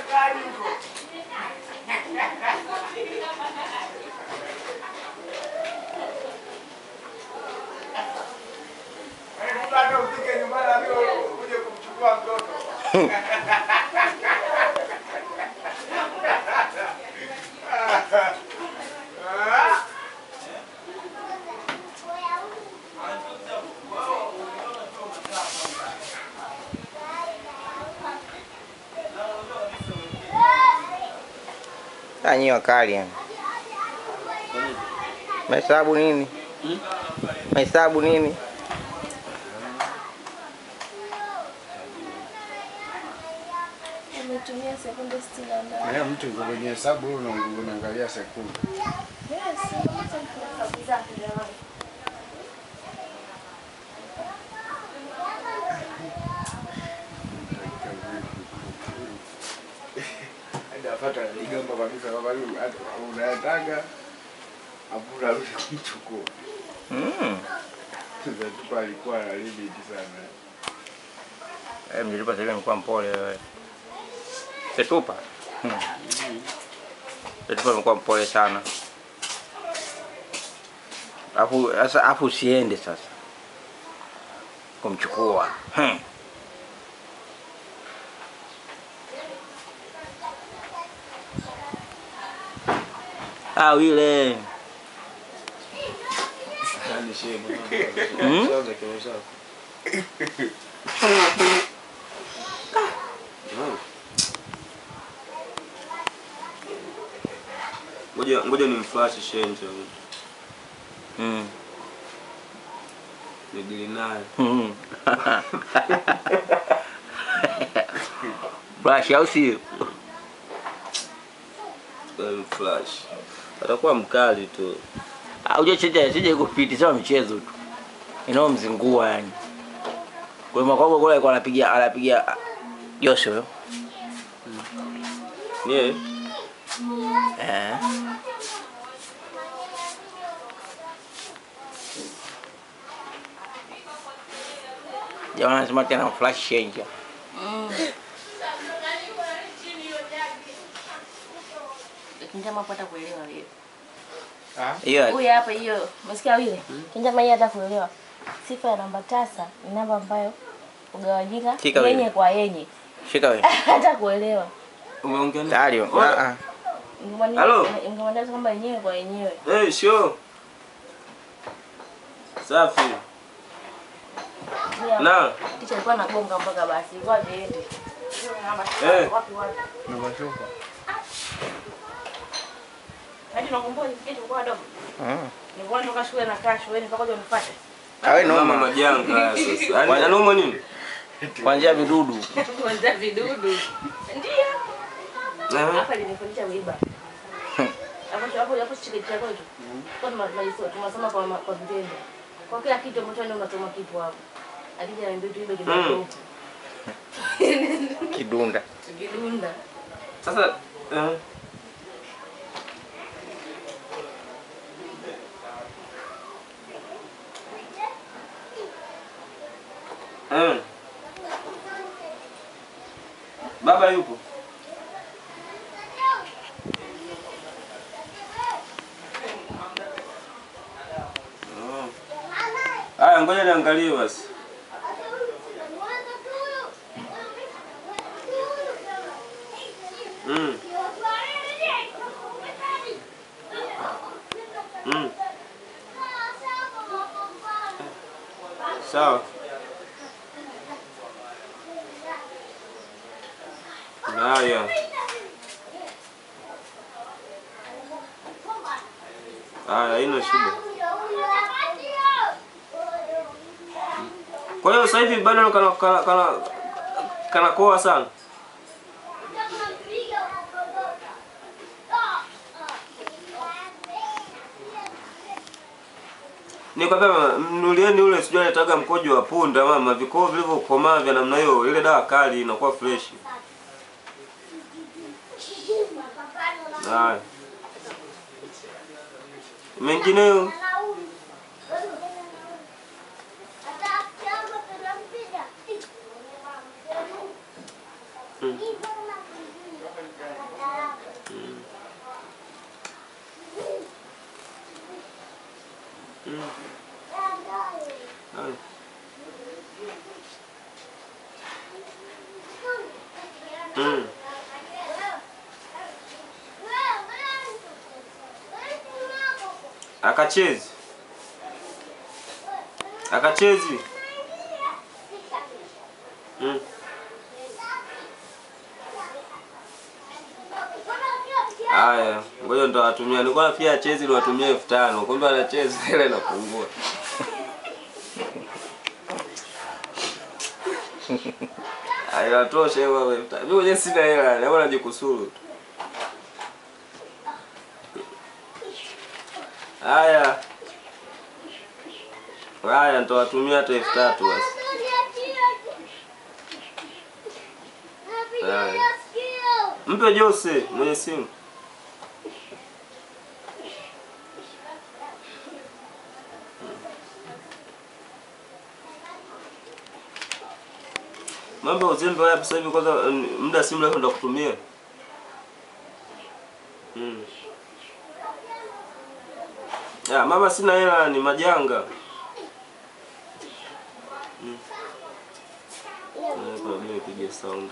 kali huko. Yaani mtu hata ufike nyumbani ambiwe uje kumchukua mtoto. Ah. Ah, nyi wakali yani. Mahesabu nini? Mahesabu nini? Umetumia sekunde sitini na nane. Eh, mtu yuko kwenye hesabu una- unaangalia sekunde. Yes, sasa hesabu zake jamani. Hadi afata aligamba kabisa kwamba huyu hata unayataka afu unarudi kumchukua. Mm. Sasa tupa alikuwa na limit sana. Eh, mjilipa sasa hivi amekuwa mpole wewe. Setupa. Hmm. Setupa amekuwa mpole sana. Afu sasa afu usiende sasa. Kumchukua. Hmm. Ah, wile. Yaani shehe Hmm? Sasa kile chako. Naam. Ngoja ngoja nimflash shehe nje. Mm. Nidili naye. Mm. Flash au sio? Nimflash. Atakuwa mkali tu. Auja sija sija kupiti sawa mchezo tu. Inaomzingua yani. Kwa hiyo makwako kule alikuwa anapiga anapiga Josho huyo. Ni yeye? Eh. Jamaa anasema tena flash changer. Kinjama hapa hata kuelewa leo. Hiyo Huyu hapa hiyo, umesikia wile? Kinjama hii hata kuelewa. Sifa ya namba tasa ni namba ambayo ugawanyika Shika wile. yenye kwa yenye. shika wewe. Hata kuelewa. Umeongea nini? Tayari. Oya. Ah ah. Halo? Ingemaanisha kwamba yenyewe kwa yenyewe. Eh, sure. Safi. Huyu hapa, Na Ticha alikuwa anagonga mpaka basi, ilikuwa viende. Eh. Wapi wapi? Na mashoka. Hadi nakumbuka nifikie tulikuwa wadogo. Mm. Nilikuwa natoka shule na kaa shuleni mpaka uje unifuate. Awe mama noma. majanga haya sasa. Yaani anauma nini? Kuanzia vidudu. Kuanzia vidudu. Ndio. Eh. Hapa linifundisha kuiba. Hapo hapo hapo chike chako hicho. Kwa tunasoma tunasoma kwa ma- kwa vitendo. Kwa kila kitu ambacho ndio unasoma kitu hapo. Akija niambia tu ibe kidogo. Kidunda. Tukidunda. Sasa eh. Eh. Baba yupo? Oh. Aya, ngoja niangalie basi. Mm. Mm. Sawa. Haya. Haya, haina shida. Kwa hiyo sasa hivi bado kana kana kana kanakoa sana. Nikwambia mnulieni ule sijui anataga mkojo wa punda mama, vikoo vilivyokomaa vya namna hiyo, ile dawa kali inakuwa fresh. Haya. Mengineyo Haya. Mm. Akachezi. Akachezi. Mm. Haya, ngoja ndo watumia. Nilikuwa pia achezi ni watumia elfu tano. Kumbe anachezi hela inapungua. Haya, tosha hiyo elfu tano. Mimi mwenyewe sina hela, naomba najikusuru tu. Haya. Haya, nitawatumia hata elfu tatu basi. Haya. Mpe Jose mwenye simu. Mambo ya uzembe haya sasa hivi kwanza mm, muda si mrefu ndo kutumia. Mm. Ya, mama sina hela ni majanga. Mm. Eh, kwa nini nipige sound?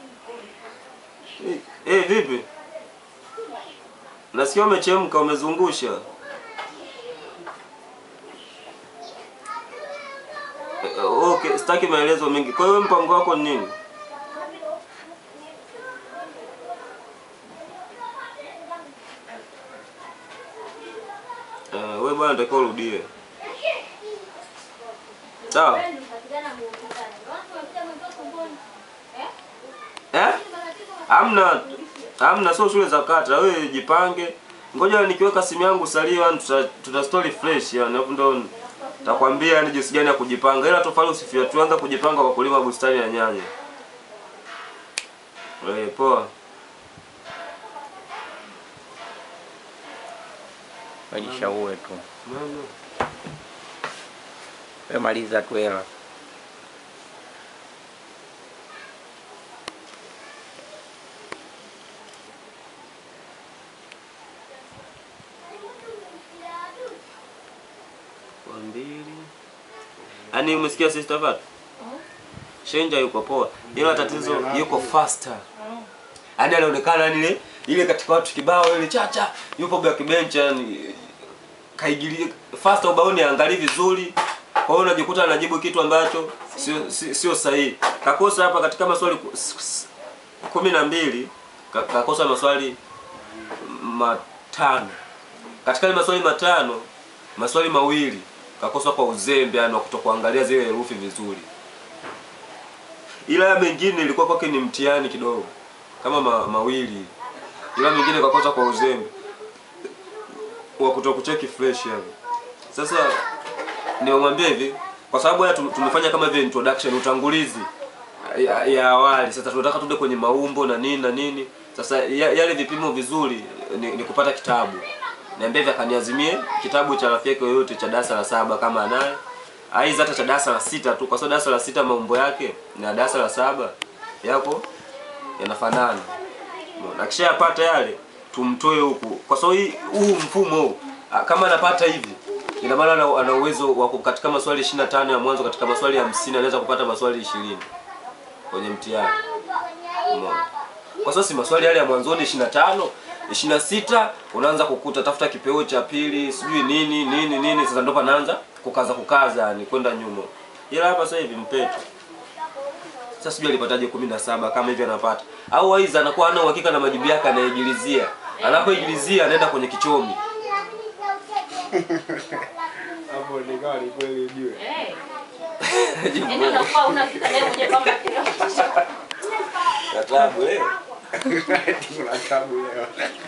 Eh, eh, vipi? Nasikia umechemka umezungusha. Eh, Okay, sitaki maelezo mengi. Kwa hiyo mpango wako ni nini? Uh, wewe bwana natakiwa urudie. Sawa? Eh? Hamna. Hamna sio shule za kata. Wewe jipange. Ngoja nikiweka simu yangu salio yani tuta, tuta story fresh yani hapo ndo takwambia yani jinsi gani ya kujipanga. Ila tofauti usifia tuanza kujipanga kwa kulima bustani ya nyanya. Wewe poa. Wajishaue tu. Mama. Wewe maliza tu hela. Kwa mbili. Yaani umesikia sister Fat? Shenja yuko poa. Ila tatizo yuko faster. Yaani anaonekana yani ile ile katika watu kibao ile chacha yupo backbench yani kaigilia faster ubaoni angalii vizuri. Kwa hiyo unajikuta anajibu kitu ambacho sio si- sio sahihi. Kakosa hapa katika maswali ku- s- s- kumi na mbili ka- kakosa maswali matano. Katika yale maswali matano, maswali mawili kakosa kwa uzembe, yani wa kutokuangalia zile herufi vizuri. Ila ya mengine ilikuwa kwake ni mtihani kidogo, kama ma, mawili, ila mengine kakosa kwa uzembe wa kutokucheki fresh yani. Sasa nimemwambia hivi, kwa sababu haya tum- tumefanya kama vile introduction, utangulizi ya, ya awali. Sasa tunataka tuende kwenye maumbo na nini na nini. Sasa ya, yale vipimo vizuri ni, ni kupata kitabu. Niambia hivi akaniazimie kitabu cha rafiki yake yoyote cha darasa la saba kama anaye. Aiza hata cha darasa la sita tu, kwa sababu darasa la sita maumbo yake na darasa la saba yako yanafanana. Umeona? Akishayapata yale tumtoe huku, kwa sababu hii- huu mfumo huu, ah, kama anapata hivi ina maana ana, ana uwezo wa ku- katika maswali 25 ya mwanzo, katika maswali 50 anaweza kupata maswali 20 kwenye mtihani. Umeona? Kwa sababu si maswali yale ya mwanzoni 25, 26 unaanza kukuta tafuta kipeo cha pili, sijui nini nini nini, sasa ndo panaanza kukaza kukaza, yani kwenda nyuma. Ila hapa sasa hivi mpeto sasa sijui alipataje kumi na saba kama hivi anapata au aiza anakuwa hana uhakika na majibu yake anaigilizia anapoigilizia anaenda kwenye kichomi Hapo nikawa ni kweli ujue. Eh. Yaani unakuwa unafika naye mwenyewe kama kioo. katabu eh Kuna tabu leo.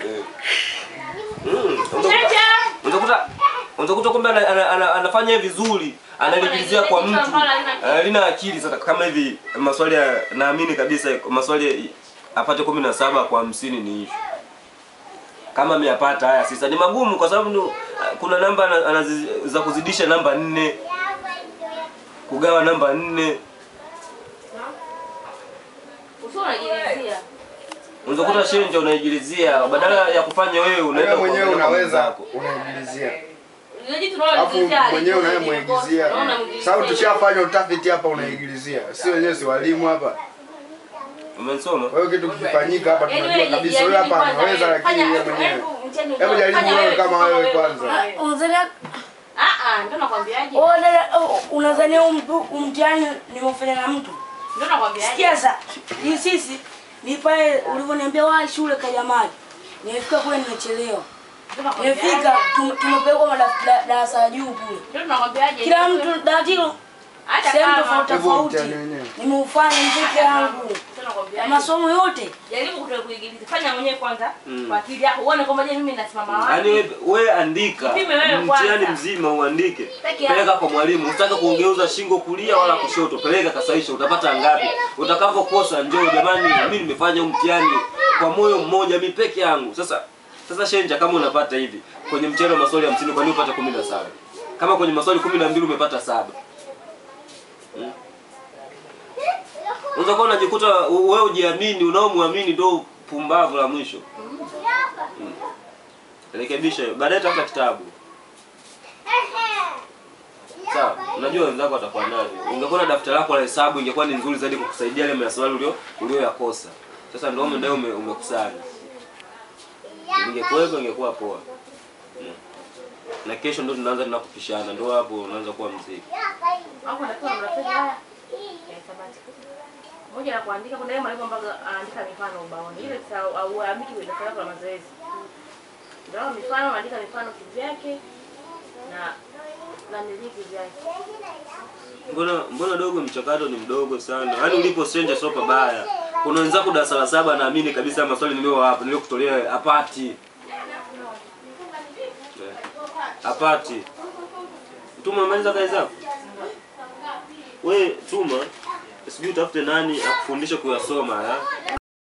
Mm, unakuta unakuta unakuta kumbe ana, ana, ana, anafanya vizuri analigilizia kwa mtu alina akili sasa kama hivi maswali ya naamini kabisa maswali apate kumi na saba kwa hamsini ni hivi kama ameyapata haya sasa ni magumu kwa sababu ndo- kuna namba ana- anazi- za kuzidisha namba nne kugawa namba nne Usio unajilizia. Unaweza kuta shenja unaigilizia badala ya kufanya wewe unaenda Wewe mwenyewe kuangalia kwa unaweza mwenzako. unaingilizia. Ile jitu unaona Alafu lizizia, mwenyewe lizizia, unayemwigizia. unaona mwigizia. Sababu tushafanya utafiti hapa unaigilizia. Si wenyewe si walimu hapa. Umesoma? Kwa hiyo kitu kikifanyika hapa Yaani tunajua wewe kabisa jaribu huyu hapa kwanza anaweza wewe. lakini Fanya- yeye mwenyewe. hebu mtihani Hebu jaribu fanya wewe kama wewe kama kwanza. wewe. Unadhania Ah ah, ndio nakwambiaje? oh, dada, oh, unadhania huu mtu- huu mtihani nimefanya na mtu? Ndio nakwambiaje? Sikia sasa, hii sisi ni pale ulivyoniambia wa shule kaja maji. Nimefika kule nimechelewa. Ndio nakwambiaje? Nimefika tum- tumepelekwa madaf- da- darasa la juu kule. Ndio nakwambiaje? Kila mtu dawati hilo hata sehemu kama tofauti Hebu tofauti. mtihani wenyewe. Nimeufanya peke yangu. Ndio nakwambiaje? Masomo yote. Jaribu kutoa kuigiliza. Fanya mwenyewe kwanza kwa akili yako. Uone kwamba je, mimi nasimama Yaani wapi? wewe we andika Pime wewe mtihani kwanza. mzima uandike. Peke yako. Peleka kwa mwalimu. Usitake kuongeuza shingo kulia wala kushoto. Peleka kasaisha utapata ngapi? Utakavyokosa njoo jamani mimi nimefanya huu mtihani kwa moyo mmoja mimi peke yangu. Sasa sasa Shenja kama unapata hivi kwenye mtihani wa maswali 50 kwa nini upate 17? Kama kwenye maswali 12 umepata saba. Hmm? Unaweza kuwa unajikuta wewe ujiamini, unaomwamini ndio pumbavu la mwisho. Rekebisha hiyo. Baadaye tafuta kitabu. Sawa, unajua wenzako watakuwa nayo. Ungekuwa na daftari lako la hesabu ingekuwa ni nzuri zaidi kukusaidia yale maswali ulio ulioyakosa. Sasa ndio umeenda ume, umekusanya. Ingekuwepo ingekuwa poa. Mm. Na kesho ndio tunaanza tena kupishana, ndio hapo unaanza kuwa mziki. Hapo natakiwa mrafiki haya. Ya sabati. Moja la kuandika kuna yeye mwalimu ambaye anaandika mifano ubaoni. Ile sa au amiki ile daftari lako la mazoezi. Ndio mifano anaandika mifano kivyake na na miliki vyake. Mbona mbona dogo mchakato ni mdogo sana. Yaani ulipo stranger sio pabaya. Kuna wenzako darasa la saba naamini kabisa maswali nilio hapa niliyokutolea hapati. Eh, Hapati. Tuma maliza kazi zako. We tuma sijui utafute nani akufundishe kuyasoma ya.